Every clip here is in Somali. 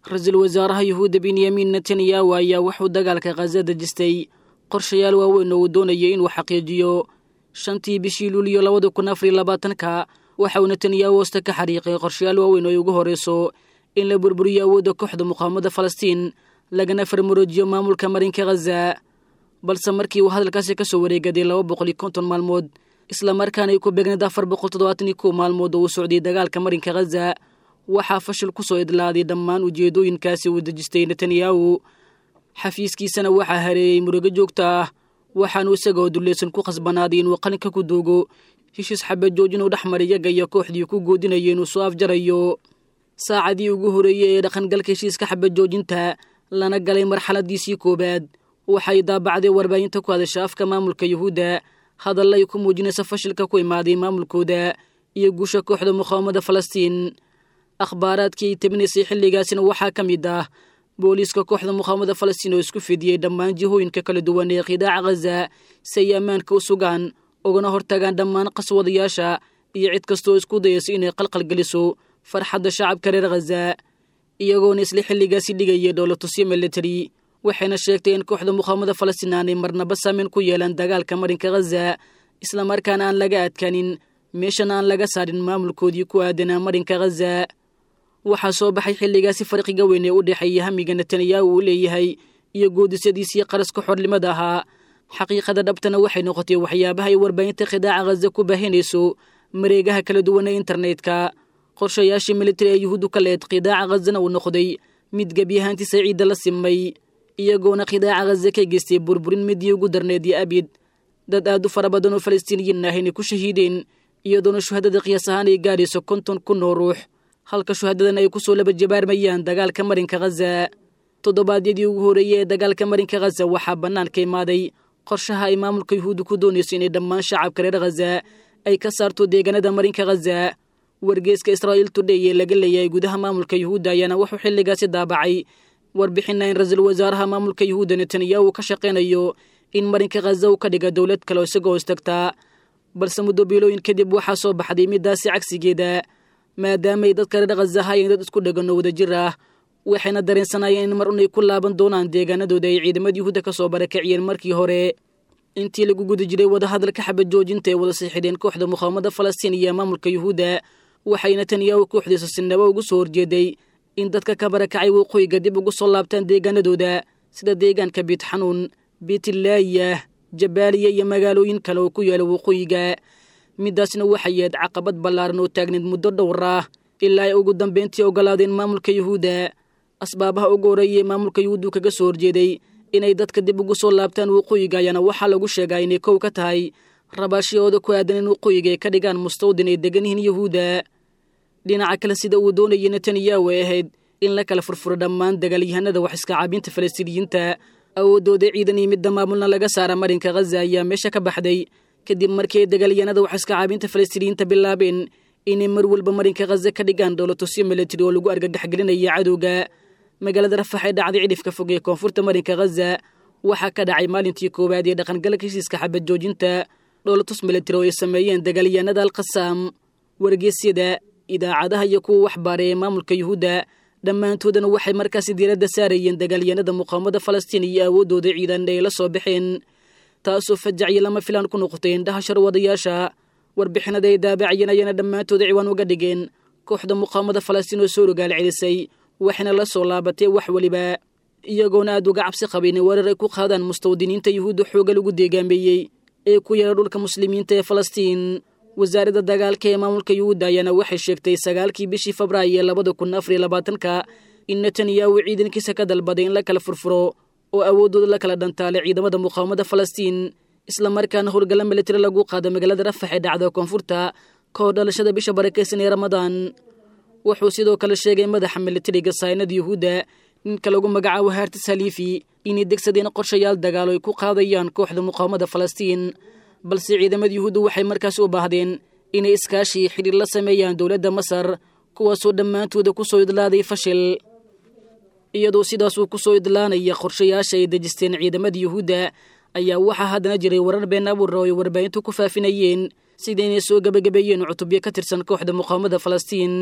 ra-iisul wasaaraha yuhuudda benyamin netanyahu ayaa wuxuu dagaalka khaza dejistay qorshayaal waaweyn oo uu doonayay inuu xaqiijiyo shantii bishii luuliyo labada kun afar iyo labaatanka waxa uu netanyahu hoosta ka xariiqay qorshayaal waaweyn oo ay ugu horreyso in la burburiyo awoodda kooxda muqaawamada falastiin lagana farmaroojiyo maamulka marinka khaza balse markii uu hadalkaasi ka soo wareegaday laba boqol iyo konton maalmood islamarkaana ay ku beegneed afar boqol toddobaatan iyo kow maalmood oo uu socday dagaalka marinka khaza waxaa fashil ku soo idlaaday dhammaan ujeedooyinkaasi uu dejistay netanyahu xafiiskiisana waxaa hareeyey murugo joogta ah waxaanu isagoo dullaysan ku khasbanaaday inuu qalinka ku duugo heshiis xabajoojin uu dhex maray yaga iyo kooxdii ku goodinaya inuu soo afjarayo saacadii ugu horeeyey ee dhaqangalka heshiiska xabajoojinta lana galay marxaladiisii koowaad waxay daabacday warbaahinta ku hadasha afka maamulka yuhuudda hadalla ay ku muujinaysa fashilka ku imaaday maamulkooda iyo guusha kooxda muqaawamada falastiin akhbaaraadkii ay tabinaysay xilligaasina waxaa ka mid ah booliiska kooxda muqaawamada falastiin oo isku fidiyey dhammaan jihooyinka kala duwan ee khidaaca khaza si ay ammaanka u sugaan ugana hortagaan dhammaan qaswadayaasha iyo cid kastooo isku dayayso inay qalqalgeliso farxadda shacabka reer khaza iyagoona isla xilligaasi dhigaya dhowlatusyo military waxayna sheegtay in kooxda muqaawamada falastiin aanay marnaba saameyn ku yeelan dagaalka marinka khaza islamarkaana aan laga adkanin meeshana aan laga saarin maamulkoodii ku aadanaa marinka khaza waxaa soo baxay xilligaasi farqiga weyn ee u dhexeeya hamiga netanyahu uu leeyahay iyo goodisyadiisii qaraska xornimada ahaa xaqiiqada dhabtana waxay noqotay waxyaabaha ay warbaahinta khidaaca khaza ku baahinayso mareegaha kala duwan ee internetka qorshayaashii militari ee yuhuuddu ka leed khidaaca khazana uu noqday mid gebyahaantiisa ciidda la simay iyagoona khidaaca khaza ka geystay burburin midii ugu darneed iyo abid dad aad u fara badan oo falastiiniyiin ah inay ku shahiideen iyadoona shuhadada qiyaas ahaan ay gaadhayso konton kun oo ruux halka shuhadadan ay ku soo laba jabaarmayaan dagaalka marinka khaza toddobaadyadii ugu horreeyey ee dagaalka marinka khaza waxaa bannaanka imaaday qorshaha ay maamulka yuhuudda ku doonayso inay dhammaan shacabka reer khaza ay ka saarto deegaanada marinka khaza wargeeska israa'iil tudhey ee laga leeyahay gudaha maamulka yuhuudda ayaana wuxuu xilligaasi daabacay warbixina in ra-iisul wasaaraha maamulka yuhuudda netanyahu ka shaqaynayo in marinka khaza uu ka dhiga dowlad kale oo isagoo hoostagtaa balse muddo biilooyin kadib waxaa soo baxday middaasi cagsigeeda maadaamaay dadka reer khaza ahaayeen dad isku dhegan oo wadajir ah waxayna dareensanayeen in mar unay ku laaban doonaan deegaanadooda ay ciidamada yuhuudda ka soo barakaciyeen markii hore intii lagu guda jiray wadahadalka xabajoojinta ee wada siixideen kooxda muqaawamada falastiin iyo maamulka yuhuudda waxay netanyahu kooxdiisa sinabo ugu soo horjeeday in dadka ka barakacay waqooyiga dib ugu soo laabtaan deegaanadooda sida deegaanka biitxanuun biitilaayah jabaaliya iyo magaalooyin kale oo ku yaala waqooyiga middaasna waxay yahed caqabad ballaaran oo taagneed muddo dhowr ah ilaa ay ugu dambayntii ogolaadeen maamulka yuhuudda asbaabaha ugu horeeyay maamulka yuhuuddu kaga soo horjeeday inay dadka dib ugu soo laabtaan waqooyiga ayaana waxaa lagu sheegaa inay kow ka tahay rabaashiyooda ku aadan in waqooyiga ay ka dhigaan mustawdin ay degan yihiin yuhuudda dhinaca kale sida uu doonayay netanyahu ay ahayd in la kala furfuro dhammaan dagaalyahanada wax iska caabinta falastiiniyiinta awooddooda ciidan iyo midda maamulna laga saara marinka khaza ayaa meesha ka baxday kadib markii ay dagaalyahanada wax iska caabinta falastiiniyiinta bilaabeen inay mar walba marinka khaza ka dhigaan dowlatusyo militari oo lagu argagaxgelinaya cadowga magaalada rafax ee dhacday cidhifka fog ee koonfurta marinka khaza waxaa ka dhacay maalintii koowaad ee dhaqangalka heshiiska xabad joojinta dhoolatus militari oo ay sameeyeen dagaalyahanada alkhasaam wargeysyada idaacadaha iyo kuwa waxbaara ee maamulka yuhuudda dhammaantoodana waxay markaasi diiradda saarayeen dagaalyahanada muqaawamada falastiin iyo awooddooda ciidan ay la soo baxeen taasoo fajacyo lama filaan ku noqotay indhaha sharwadayaasha warbixinada ay daabacayeen ayaana dhammaantooda ciwaan uga dhigeen kooxda muqaawamada falastiin oo soo rogaal celisay waxayna la soo laabatay wax weliba iyagoona aad uga cabsi qabayn weerar ay ku qaadaan mustawdiniinta yuhuudda xooga lagu deegaameeyey ee ku yaala dhulka muslimiinta ee falastiin wasaaradda dagaalka ee maamulka yuhuudda ayaana waxay sheegtay sagaalkii bishii febraayo labada kun afariyo labaatanka in netanyahu ciidankiisa ka dalbaday in la kala furfuro oo awooddooda la kala dhantaale ciidamada muqaawamada falastiin islamarkaana howlgalla militari lagu qaada magaalada rafax ee dhacda koonfurta ka hor dhalashada bisha barakaysan ee ramadaan wuxuu sidoo kale sheegay madaxa militariga saynada yuhuudda ninka lagu magacaabo haartis haliifi inay degsadeen qorshayaal dagaalo ay ku qaadayaan kooxda muqaawamada falastiin balse ciidamada yuhuudda waxay markaasi u baahdeen inay iskaashii xidhiir la sameeyaan dowladda masar kuwaasoo dhammaantooda ku soo idlaaday fashil iyadoo sidaasuu ku soo idlaanaya qorshayaasha ay dejisteen ciidamada yuhuudda ayaa waxaa haddana jiray warar been abuura oo ay warbaahintu ku faafinayeen sida inay soo gebagabeeyeen cutubyo ka tirsan kooxda muqaawamada falastiin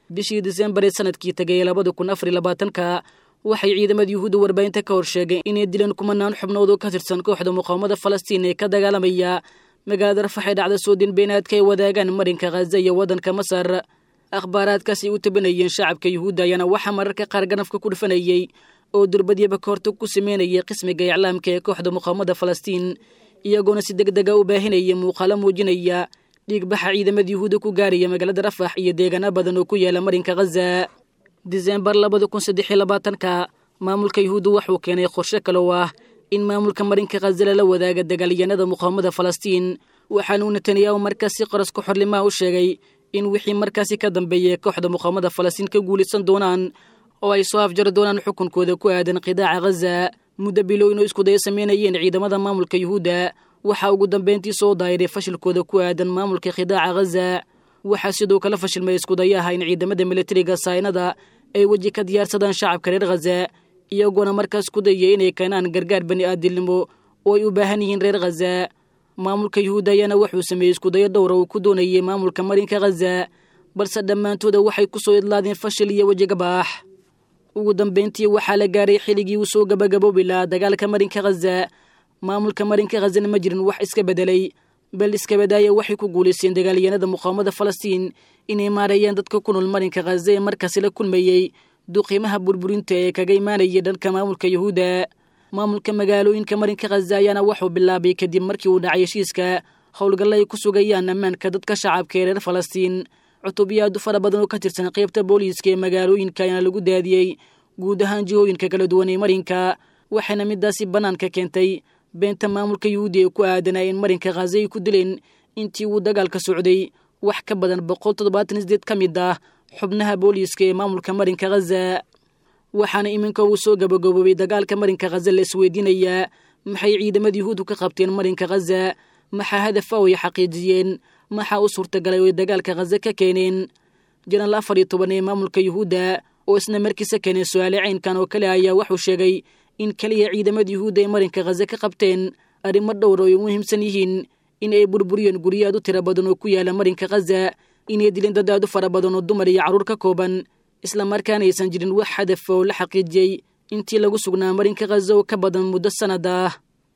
bishii disembar ee sanadkii tegay labada kun afar iyo labaatanka waxay ciidamada yuhuudda warbaahinta ka hor sheegeen inay dileen kumanaan xubnood oo ka tirsan kooxda muqaawamada falastiin ee ka dagaalamaya magaalada rafax ee dhacda soodin beenaadka ay wadaagaan marinka khaza iyo waddanka masar akhbaaraadkaasay u tabanayeen shacabka yuhuudda ayaana waxaa mararka qaar ganafka ku dhufanayey oo durbadyaba ka hortag ku sameynayay qismiga iclaamka ee kooxda muqaawamada falastiin iyagoona si deg dega u baahinaya muuqaalo muujinaya dhiigbaxa ciidamada yuhuudda ku gaaraya magaalada rafax iyo deegaano badan oo ku yaala marinka khaza disembar labada kun saddex iyo labaatanka maamulka yuhuudda wuxuu keenay qorshe kale oo ah in maamulka marinka khaza lala wadaaga dagaalyahanada muqaawamada falastiin waxaanuu netanyahu markaas si qaraska xorlimaha u sheegay in wixii markaasi ka dambeeyay kooxda muqaawamada falastiin ka guulaysan doonaan oo ay soo afjari doonaan xukunkooda ku aadan qidaaca khaza muddo bilowin oo iskudaya sameynayeen ciidamada maamulka yuhuudda waxaa ugu dambeyntii soo daayiray fashilkooda ku aadan maamulka khidaaca khaza waxaa sidoo kale fashilmay iskudayaha in ciidamada militariga saynada ay weji ka diyaarsadaan shacabka reer khaza iyagoona markaas ku dayay inay keenaan gargaar bani aadilnimo oo ay u baahan yihiin reer khaza maamulka yuhuudda ayaana wuxuu sameeyey iskudayo dhowra uu ku doonayay maamulka marinka khaza balse dhammaantooda waxay ku soo idlaadeen fashil iyo wejigabaax ugu dambeyntii waxaa la gaaray xilligii uu soo gabagaboobi lahaa dagaalka marinka khaza maamulka marinka khazana ma jirin wax iska bedelay bal iska badaaya waxay ku guulaysteen dagaalyahanada muqaawamada falastiin inay maarayeen dadka ku nool marinka khaza ee markaasi la kulmayey duqiimaha burburinta ee kaga imaanayay dhanka maamulka yuhuudda maamulka magaalooyinka marinka khaza ayaana wuxuu bilaabay kadib markii uu dhacay heshiiska howlgalla ay ku sugayaan ammaanka dadka shacabka ee reer falastiin cutubyaadu fara badan oo ka tirsan qaybta booliiska ee magaalooyinka ayaana lagu daadiyey guud ahaan jihooyinka kala duwan ee marinka waxayna midaasi bannaanka keentay beenta maamulka yuhuudi ee ku aadanaa in marinka khaza ay ku dileen intii uu dagaalka socday wax ka badan boqol toddobaatan isdeed ka mid ah xubnaha booliiska ee maamulka marinka khaza waxaana iminka uu soo gabagaboobay dagaalka marinka khaza la isweydiinayaa maxay ciidamada yuhuuddu ka qabteen marinka khaza maxaa hadafa oo ay xaqiijiyeen maxaa u suurtagalay oo ay dagaalka khaza ka keeneen janaal afar iyo toban ee maamulka yuhuudda oo isna markiisa keenay su-aale caynkan oo kale ayaa wuxuu sheegay in keliya ciidamada yuhuudda ay marinka khaza ka qabteen arrimo dhowr oo ay muhiimsan yihiin in ay burburiyeen guryo aad u tiro badan oo ku yaala marinka khaza inay dileen dad aad u fara badan oo dumar iyo carruur ka kooban islamarkaana aysan jirin wax hadaf oo la xaqiijiyey intii lagu sugnaa marinka khaza oo ka badan muddo sannad ah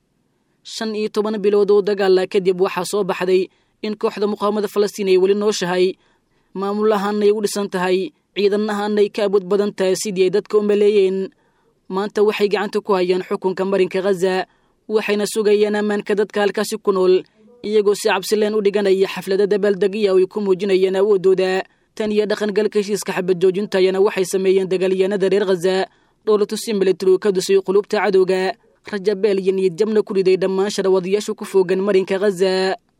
shan iyo toban bilood oo dagaala kadib waxaa soo baxday in kooxda muqaawamada falastiin ay weli nooshahay maamul ahaanay u dhisan tahay ciidan ahaanay ka awood badan tahay sidii ay dadka u maleeyeen maanta waxay gacanta ku hayaan xukunka marinka khaza waxayna sugayaan ammaanka dadka halkaasi ku nool iyagoo si cabsileen u dhiganaya xaflada dabaaldegiya oo ay ku muujinayeen awooddooda tan iyo dhaqangalka heshiiska xabad joojinta ayana waxay sameeyeen dagaalyahanada reer khaza dhoolatusi militari ka dusay qulubta cadowga rajabeel iyo niyad jabna ku riday dhammaan sharawadayaashu ku foogan marinka khaza